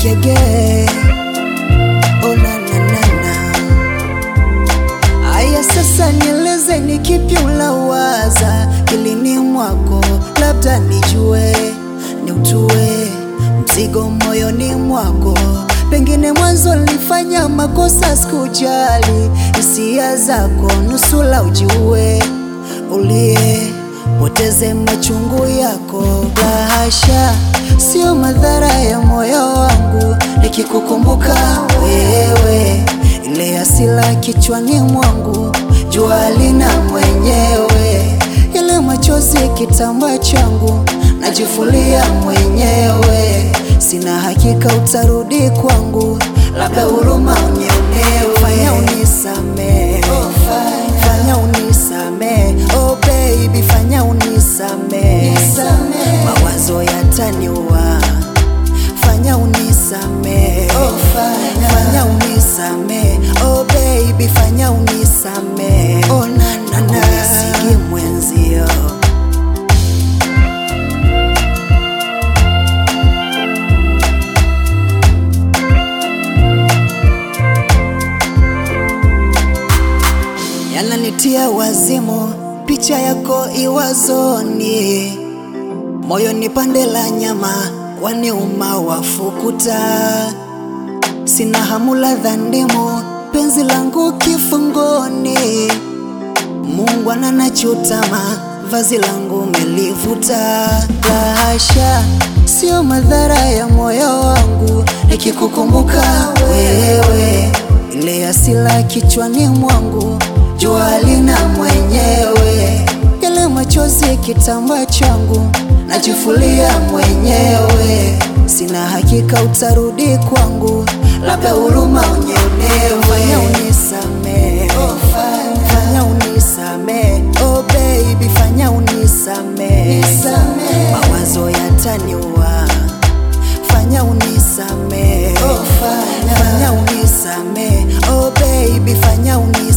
kege oh, na, na, na, na. Aya, sasa nieleze ni kipi ulawaza kilini mwako, labda nijue ni utue mzigo moyoni mwako. Pengine mwanzo nilifanya makosa, sikujali hisia zako, nusula ujue ulie poteze machungu yako. Lahasha, sio madhara ya moyo wangu nikikukumbuka wewe, ile asila kichwani mwangu, jua lina mwenyewe, ile machozi kitambaa changu najifulia mwenyewe, sina hakika utarudi kwangu, labda huruma unionewe, fanya unisame, fanya unisame, oh baby, fanya unisame, mawazo yataniua, fanya unisame, fanya unisame, oh baby, fanya unisame, oh na na na, kunisigi mwenzio yananitia wazimu, picha yako iwazoni, moyoni pande la nyama waniuma wafukuta, sina hamu ladha ndimu, penzi langu kifungoni, Mungu ananachutama, vazi langu melivuta. Lahasha, sio madhara ya moyo wangu nikikukumbuka wewe, ile asila kichwani mwangu, jua lina mwenyewe, ile machozi kitambaa changu najifulia mwenyewe, sina hakika utarudi kwangu, labda huruma unionewe, fanya unisame, fanya unisame, oh baby, fanya unisame, mawazo yataniua, fanya unisame, fanya unisame, oh baby, fanya unisame